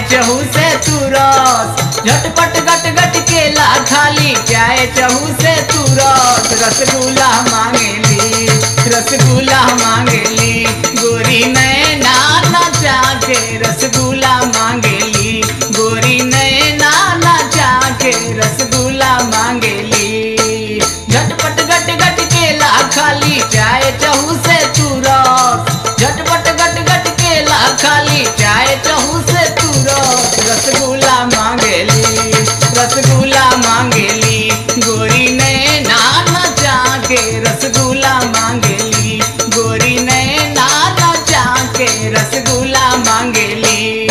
चहू से तू रस झटपट गट गट केला खाली चाहे चहू से तू रस रसगुल्ला मांगेली रसगुल्ला मांगेली गोरी नैना नचा के रसगुल्ला मांगेली गोरी नैना नचा के रसगुल्ला मांगेली झटपट गट गट केला खाली चाहे चहू से तू रस झटपट गट गट केला खाली चाहे चहू से तू रस रसगुल्ला मांगेली रसगुल्ला मांगेली गोरी नैना नचा के रसगुल्ला मांगेली गोरी नैना नचा के रसगुल्ला मांगेली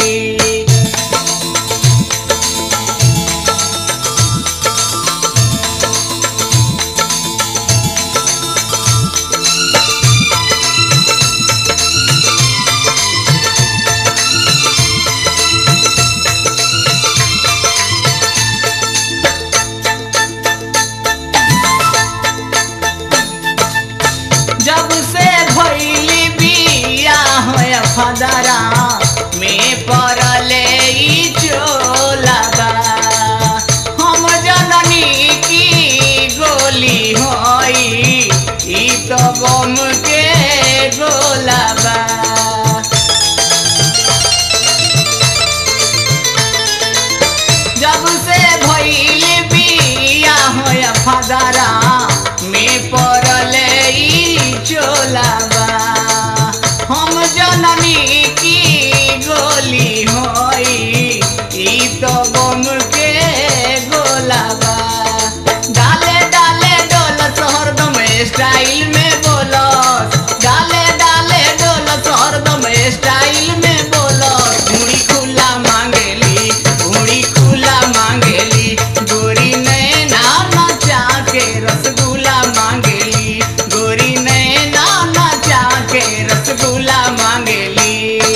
जब से भैली बिया होया फदरा में पड़ले ई चोलाबा हम जननी की गोली होई ई तो बम के गोलाबा जब से भइल बिया होया फदरा में पड़ले ई चोलाबा हम जननी की गोली होई ई तो बम के गोलाबा डाले डाले डोल हरदम स्टाइल में बोलस डाले डाले डोल हरदम स्टाइल में बोलस मुड़ी खुला मांगेली मुड़ी खुला मांगेली गोरी नैना नचा के रसगुल्ला मांगेली गोरी नैना नचा के रसगुल्ला मांगेली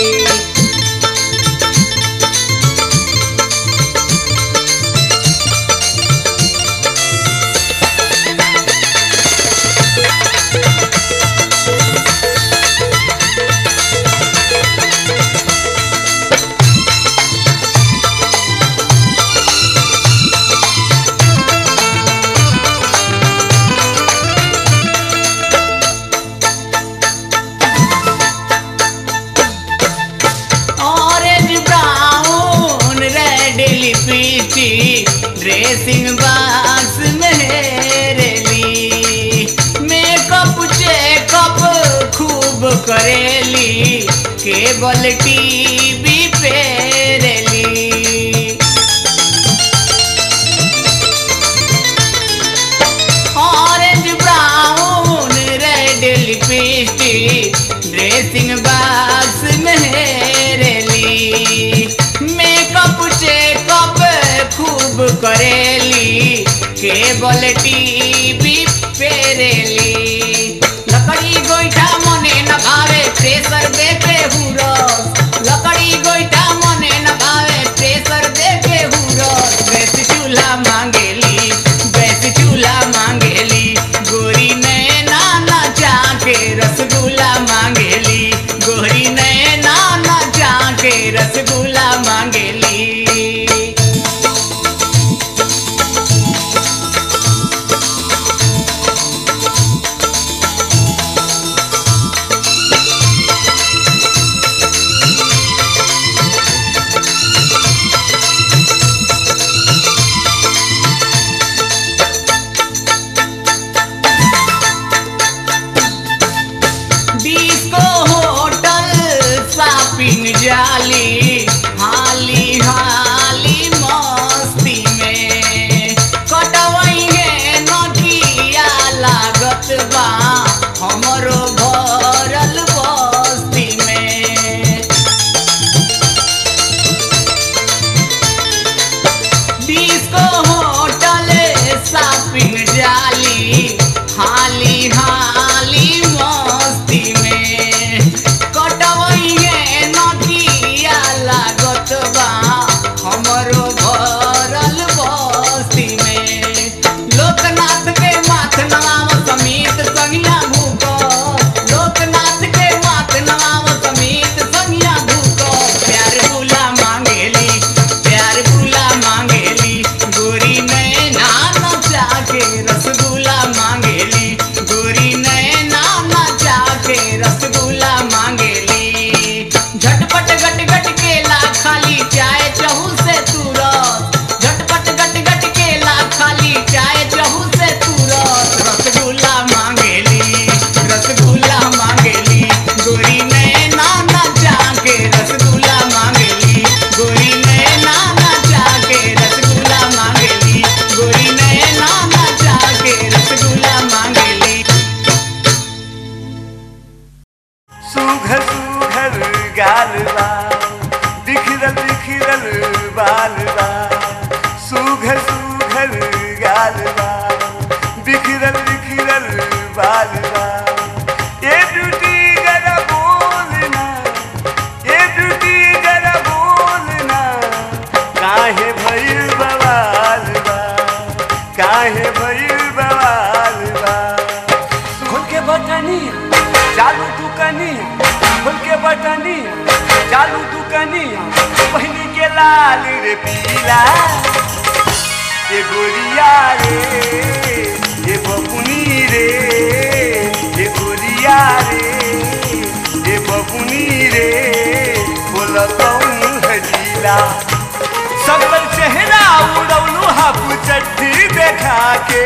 orange brown red lipstick dressing box मेरेली मेकअप चेकअप खूब करेली केबल टीवी पेरेली orange brown red lipstick dressing box मेरेली मेकअप चेकअप खूब करेली केबल टीवी पेरेली लकड़ी गोईठा मने न भावे प्रेशर देके हुरस लकड़ी गोईठा मने न भावे प्रेशर देके हुरस गैस चूल्हा मांगेली गैस चूल्हा मांगेली गोरी नैना नचा के रसगुल्ला मांगेली गोरी नैना नचा के रसगुल्ला मांगेली डिस्को होटल शॉपिंग जाली हाली हाली मस्ती में कटवई है नदिया लागत बा हमरो भरल बस्ती में डिस्को होटल शॉपिंग जाली हाली हाली मस्ती में कटवई है नदिया सुघर सुघर गाल बा बिखरल बिखरल बाल बा सुघर सुघर गाल बा बिखरल बिखरल बाल बा ए ब्यूटी जरा बोलना ए ब्यूटी जरा बोलना काहे भइल बवाल बा काहे भइल बवाल बा खोल के बटनिया चालू दुकनिया खोल के बटनिया चालू दुकनिया पहनी के लाल रे पीला ये गोरिया रे ये बबुनी रे ये गोरिया रे ये बबुनी रे बोला कौन हजीला सबल चेहरा उड़ौलू हाफ चट्टी देखा के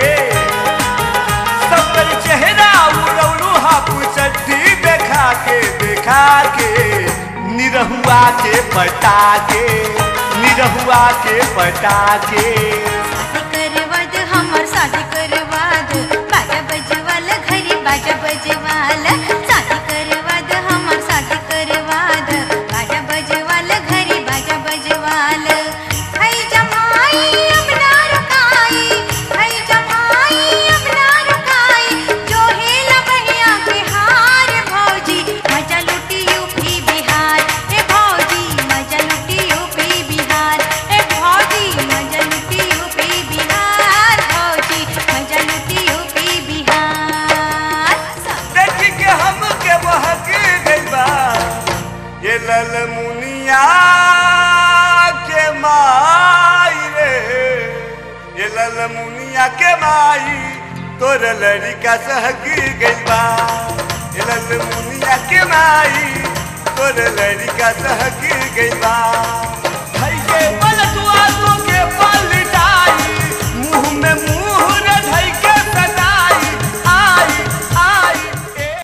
सबल चेहरा उड़ौलू हाफ चट्टी देखा के देखा के निरहुआ के पटा के निरहुआ के पटा के करवाद हमर शादी करवाद बाजा बजवाल घरी बाजा बजवाल शादी करवाद हमर शादी करवाद बाजा बजवाल घरी बाजा बजवाल हई जमाई अब ना रुकाई हई जमाई अब ना रुकाई जो हेला बहिया के हार भौजी मजा लुटी यूपी बिहार ए भौजी मजा लुटी यूपी बिहार ए भौजी मजा लुटी यूपी बिहार भौजी मजा लुटी यूपी बिहार देख के हम के बहक गइल बा ये लल मुनिया के माई रे ये लल मुनिया के माई तोर लड़का सहक गइल बा ये लल मुनिया के माई तोर लड़का सहक गइल बा भाई के बलतुआ तो